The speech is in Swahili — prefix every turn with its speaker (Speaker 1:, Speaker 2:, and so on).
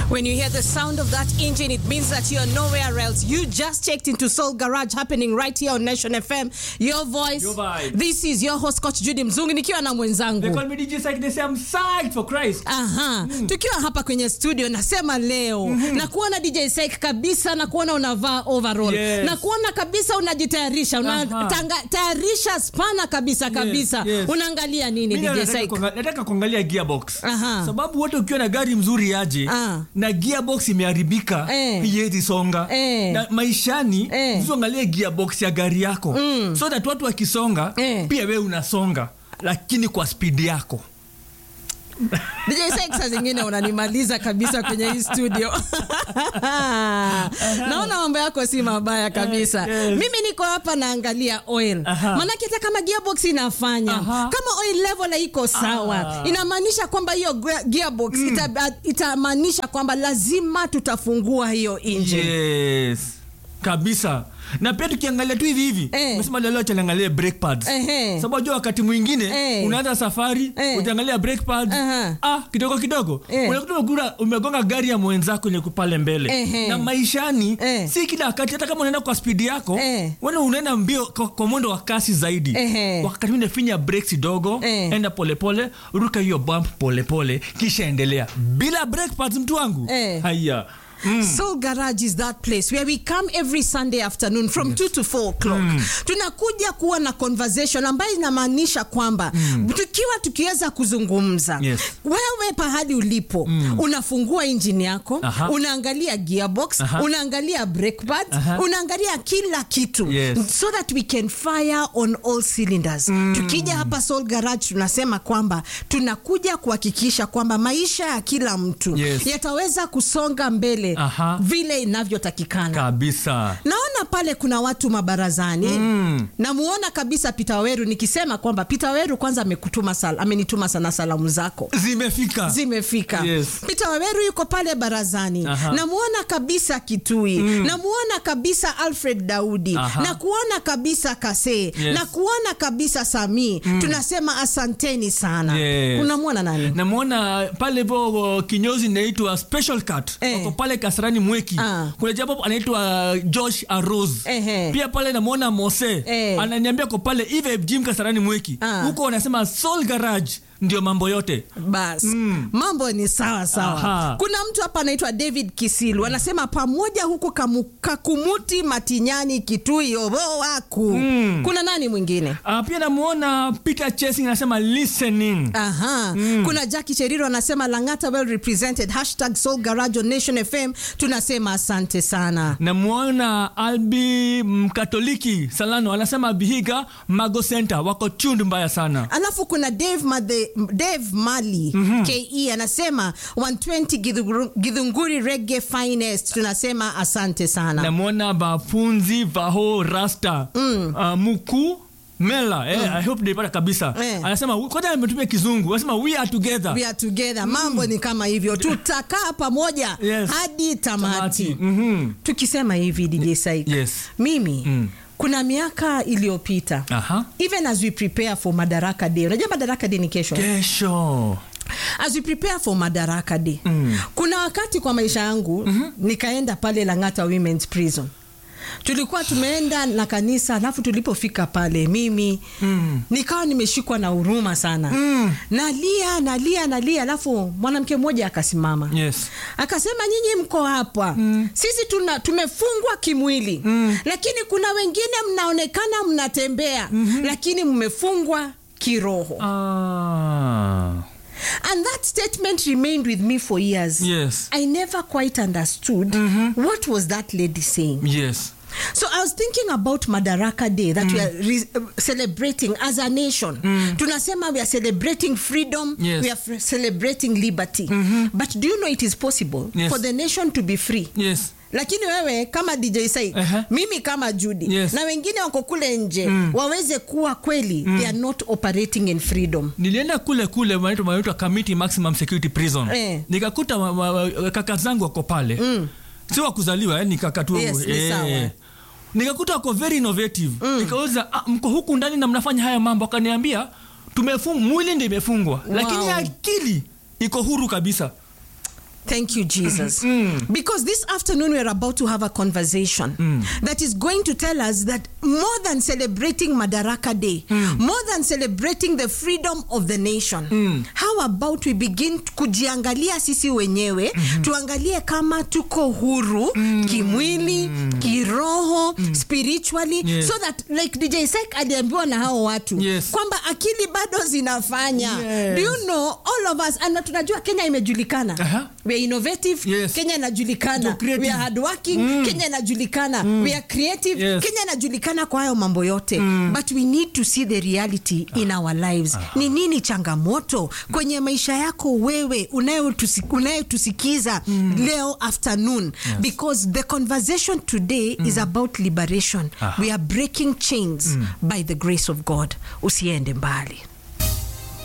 Speaker 1: When you hear the sound of that engine, it means that you're nowhere else. You just checked into Soul Garage happening right here on Nation FM. Your voice.
Speaker 2: Your vibe.
Speaker 1: This is your host coach Judy Mzungu nikiwa na
Speaker 2: They
Speaker 1: mwenzangu.
Speaker 2: call me DJ Psych. They say I'm psyched for Christ.
Speaker 1: Aha. Tukiwa hapa kwenye studio nasema leo na kuona DJ Sek kabisa na kuona unavaa overall
Speaker 2: Yes.
Speaker 1: na kuona kabisa unajitayarisha
Speaker 2: Aha.
Speaker 1: unatayarisha spana kabisa kabisa
Speaker 2: yes.
Speaker 1: unaangalia nini
Speaker 2: Mimi
Speaker 1: DJ
Speaker 2: nataka
Speaker 1: Sek?
Speaker 2: kuanga- nataka kuangalia gearbox
Speaker 1: Aha.
Speaker 2: sababu wote ukiwa na gari mzuri aje
Speaker 1: Ah.
Speaker 2: na gearbox imeharibika
Speaker 1: Eh.
Speaker 2: haiwezi songa
Speaker 1: Eh.
Speaker 2: na maishani
Speaker 1: Eh.
Speaker 2: usiangalie gearbox ya gari yako so that watu wakisonga
Speaker 1: Eh.
Speaker 2: pia wewe unasonga lakini kwa spidi yako
Speaker 1: DJ Sek saa zingine unanimaliza kabisa kwenye hii studio. Naona mambo yako si mabaya kabisa.
Speaker 2: Eh, yes.
Speaker 1: Mimi niko hapa naangalia oil.
Speaker 2: Aha.
Speaker 1: Manake hata kama gearbox inafanya,
Speaker 2: Aha.
Speaker 1: kama oil level haiko sawa,
Speaker 2: Ah.
Speaker 1: inamaanisha kwamba hiyo ge- gearbox ita- itamaanisha kwamba lazima tutafungua hiyo engine.
Speaker 2: yes kabisa na pia tukiangalia tu hivi hivi
Speaker 1: Eh.
Speaker 2: umesema leo tuangalie brake pads
Speaker 1: Ehe.
Speaker 2: sababu unajua wakati mwingine
Speaker 1: Eh.
Speaker 2: unaanza safari
Speaker 1: Eh.
Speaker 2: utaangalia brake pads
Speaker 1: Aha.
Speaker 2: ah kidogo kidogo
Speaker 1: Eh.
Speaker 2: unakuta umegura- umegonga gari ya mwenzako ile pale mbele
Speaker 1: Ehe.
Speaker 2: na maishani
Speaker 1: Eh.
Speaker 2: si kila wakati hata kama unaenda kwa spidi yako
Speaker 1: Eh.
Speaker 2: wewe unaenda mbio kwa, kwa mwendo wa kasi zaidi
Speaker 1: Ehe.
Speaker 2: wakati mwingine finya brakes kidogo
Speaker 1: Eh.
Speaker 2: enda polepole ruka hiyo bump polepole kisha endelea bila brake pads mtu wangu
Speaker 1: Eh.
Speaker 2: haya
Speaker 1: Soul Garage is that place where we come every Sunday afternoon from 2 to 4 o'clock. Tunakuja kuwa na conversation ambayo inamaanisha kwamba tukiwa tukiweza kuzungumza
Speaker 2: Yes.
Speaker 1: wewe pahali ulipo unafungua injini yako
Speaker 2: Aha.
Speaker 1: unaangalia gearbox
Speaker 2: Aha.
Speaker 1: unaangalia brake pads
Speaker 2: Aha.
Speaker 1: unaangalia kila kitu
Speaker 2: Yes.
Speaker 1: so that we can fire on all cylinders tukija hapa Soul Garage tunasema kwamba tunakuja kuhakikisha kwamba maisha ya kila mtu
Speaker 2: Yes.
Speaker 1: yataweza kusonga mbele
Speaker 2: Aha.
Speaker 1: vile inavyotakikana
Speaker 2: kabisa
Speaker 1: naona pale kuna watu mabarazani
Speaker 2: Mm.
Speaker 1: namuona kabisa Peter Weru nikisema kwamba Peter Weru kwanza amekutuma sal, amenituma sana salamu zako
Speaker 2: zimefika
Speaker 1: zimefika
Speaker 2: Yes.
Speaker 1: Peter Waweru yuko pale barazani
Speaker 2: Aha.
Speaker 1: namuona kabisa Kitui namuona kabisa Alfred Daudi
Speaker 2: Aha.
Speaker 1: na kuona kabisa Kase na kuona kabisa Sami tunasema asanteni sana
Speaker 2: Yes.
Speaker 1: unamwona nani
Speaker 2: namwona pale vo kinyozi inaitwa special cut
Speaker 1: Eh.
Speaker 2: wako pale kasarani mweki
Speaker 1: Ah.
Speaker 2: kuna japo anaitwa josh aros
Speaker 1: Ehe.
Speaker 2: pia pale namwona mose
Speaker 1: Eh.
Speaker 2: ananiambia ko pale eve jim kasarani mweki
Speaker 1: Ah.
Speaker 2: huko wanasema soul garage ndio mambo yote
Speaker 1: bas mambo ni sawa sawa
Speaker 2: Aha.
Speaker 1: kuna mtu hapa anaitwa david kisilu anasema pamoja huku kamu, kakumuti matinyani kitui obo waku kuna nani mwingine
Speaker 2: uh, pia namwona peter chasing anasema listening
Speaker 1: Aha. Kuna Jackie Cheriro anasema Langata well represented hashtag Soul Garage on Nation FM. Tunasema asante sana.
Speaker 2: namwona albi mkatoliki salano anasema bihiga mago center wako tundu mbaya sana
Speaker 1: Alafu kuna Dave, Made, Dave Mali KE anasema 120 Githunguru- Githunguri Reggae Finest. Tunasema asante sana.
Speaker 2: namwona bafunzi vaho rasta mm. uh, muku mela eh, i hope naipata kabisa
Speaker 1: Eh.
Speaker 2: anasema kwanza ametumia kizungu anasema we are together
Speaker 1: We are together. Mambo ni kama hivyo. Tutakaa pamoja
Speaker 2: Yes.
Speaker 1: hadi tamati.
Speaker 2: Tamati. Mhm.
Speaker 1: Tukisema hivi DJ Saik.
Speaker 2: Yes.
Speaker 1: Mimi
Speaker 2: Mm.
Speaker 1: kuna miaka iliyopita
Speaker 2: Aha.
Speaker 1: even as we prepare for madaraka day unajua madaraka day ni kesho
Speaker 2: kesho
Speaker 1: as we prepare for madaraka day kuna wakati kwa maisha yangu nikaenda pale langata women's prison tulikuwa tumeenda na kanisa alafu tulipofika pale mimi mm. nikawa nimeshikwa na huruma sana mm. nalia nalia nalia alafu mwanamke mmoja akasimama
Speaker 2: yes
Speaker 1: akasema nyinyi mko hapa mm. sisi tuna, tumefungwa kimwili mm. lakini kuna wengine mnaonekana mnatembea mm-hmm. lakini mmefungwa kiroho
Speaker 2: ah.
Speaker 1: and that statement remained with me for years
Speaker 2: yes
Speaker 1: i never quite understood what was that lady saying
Speaker 2: yes
Speaker 1: so i was thinking about madaraka day that we are re- uh, celebrating as a nation tunasema we are celebrating freedom
Speaker 2: Yes.
Speaker 1: we are f- celebrating liberty but do you know it is possible
Speaker 2: Yes.
Speaker 1: for the nation to be free
Speaker 2: yes
Speaker 1: lakini wewe kama dj sai
Speaker 2: Ehe.
Speaker 1: mimi kama judy
Speaker 2: Yes.
Speaker 1: na wengine wako kule nje waweze kuwa kweli they are not operating in freedom
Speaker 2: nilienda kule kule wanaitwa wanaitwa committee maximum security prison
Speaker 1: Eh.
Speaker 2: nikakuta wa- wa- wa- kaka zangu wako pale mm. si wa kuzaliwa yani kaka tu
Speaker 1: Yes, ni sawa.
Speaker 2: nikakuta wako very innovative mm. nikauliza ah, mko huku ndani na mnafanya haya mambo akaniambia tumefung mwili ndio imefungwa lakini akili iko huru kabisa
Speaker 1: Thank you, Jesus. Because this afternoon we're about to have a conversation that is going to tell us that more than celebrating Madaraka Day, more than celebrating the freedom of the nation, how about we begin kujiangalia sisi wenyewe, tuangalie kama tuko huru kimwili, kiroho, spiritually,
Speaker 2: Yes.
Speaker 1: so that like DJ Sek aliambiwa na hao watu
Speaker 2: Yes.
Speaker 1: kwamba akili bado zinafanya.
Speaker 2: Yes.
Speaker 1: Do you know all of us and tunajua Kenya imejulikana
Speaker 2: Aha.
Speaker 1: we are innovative
Speaker 2: Yes.
Speaker 1: Kenya inajulikana
Speaker 2: Ndio, creative.
Speaker 1: we are hardworking Kenya inajulikana we are creative
Speaker 2: Yes.
Speaker 1: Kenya inajulikana kwa hayo mambo yote but we need to see the reality in our lives ni nini changamoto kwenye maisha yako wewe unayotusi- unayetusikiza leo afternoon because the conversation today is about liberation
Speaker 2: Aha.
Speaker 1: we are breaking chains by the grace of God usiende mbali